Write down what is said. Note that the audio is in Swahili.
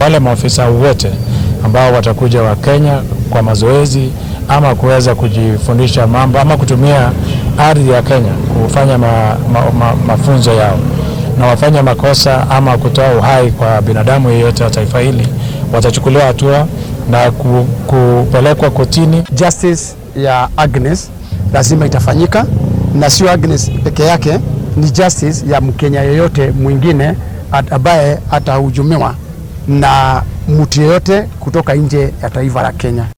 wale maofisa wote ambao watakuja wa Kenya kwa mazoezi ama kuweza kujifundisha mambo ama kutumia ardhi ya Kenya kufanya ma, ma, ma, mafunzo yao na wafanya makosa ama kutoa uhai kwa binadamu yeyote wa taifa hili watachukuliwa hatua na ku, kupelekwa kotini. Justice ya Agnes lazima itafanyika, na sio Agnes peke yake, ni justice ya Mkenya yeyote mwingine ambaye atahujumiwa na mtu yeyote kutoka nje ya taifa la Kenya.